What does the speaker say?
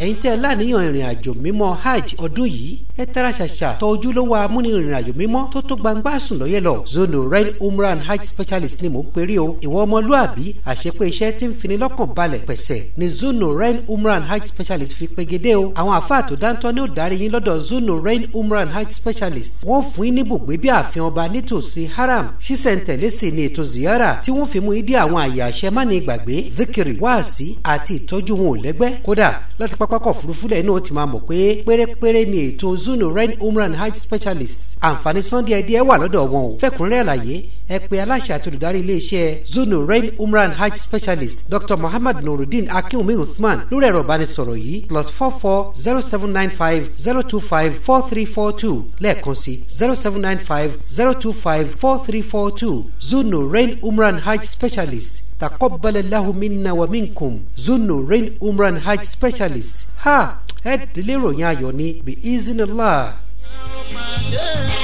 ẹ̀yin tẹ́ ẹ láníyàn ìrìn àjò mímọ́ hajj ọdún yìí ẹ tara ṣàṣà tọ ojúlówó amúni ìrìn àjò mímọ́ tó tó gbangba sùn lọ́yẹ̀ lọ zono ren umrah and hajj specialist ni mò ń perí o ìwọ ọmọlúàbí àṣepé iṣẹ́ tí ń fini lọ́kàn balẹ̀ pẹ̀sẹ̀ ni zono ren umrah and hajj specialist fi pegedé o àwọn àfáà tó dáńtọ́ ní ó darí yín lọ́dọ̀ zono ren umrah and hajj specialist wọ́n fún yín ní bùgbé bí ààfin ọba nítòsí haram ṣísẹ̀ntẹ̀lé sì ni ètò ziyara tí wọ́n fi mú ìdí àwọn àyè àṣẹ má ní gbàgbé zikiri wáàsí àti ìtọ́jú wọn ò lẹ́gbẹ́ kódà láti pápákọ̀ òfurufú lẹ́yìn náà ó ti máa mọ̀ pé pérépéré ni ètò zuno ren umran hajj specialist àǹfààní sunday ẹdí ẹ wà lọ́dọ̀ wọn o fẹ́kùnrẹ́rẹ́ àlàyé ẹ pè aláṣẹ àti olùdarí iléeṣẹ́ zuno ren umran hajj specialist dr muhammad nurudeen akinwumi uthman lórí ẹ̀rọ ìbánisọ̀rọ̀ yìí plus four four zero seven nine five zero two five four three four two lẹ́ẹ̀kan sí zero seven nine five zero two five four three four two zuno ren umran hajj specialist تقبل الله منا ومنكم زنو رين عمران حج سبيشاليست ها ẹ délé ròyìn ayọ̀ ní bí izinillah. Yeah.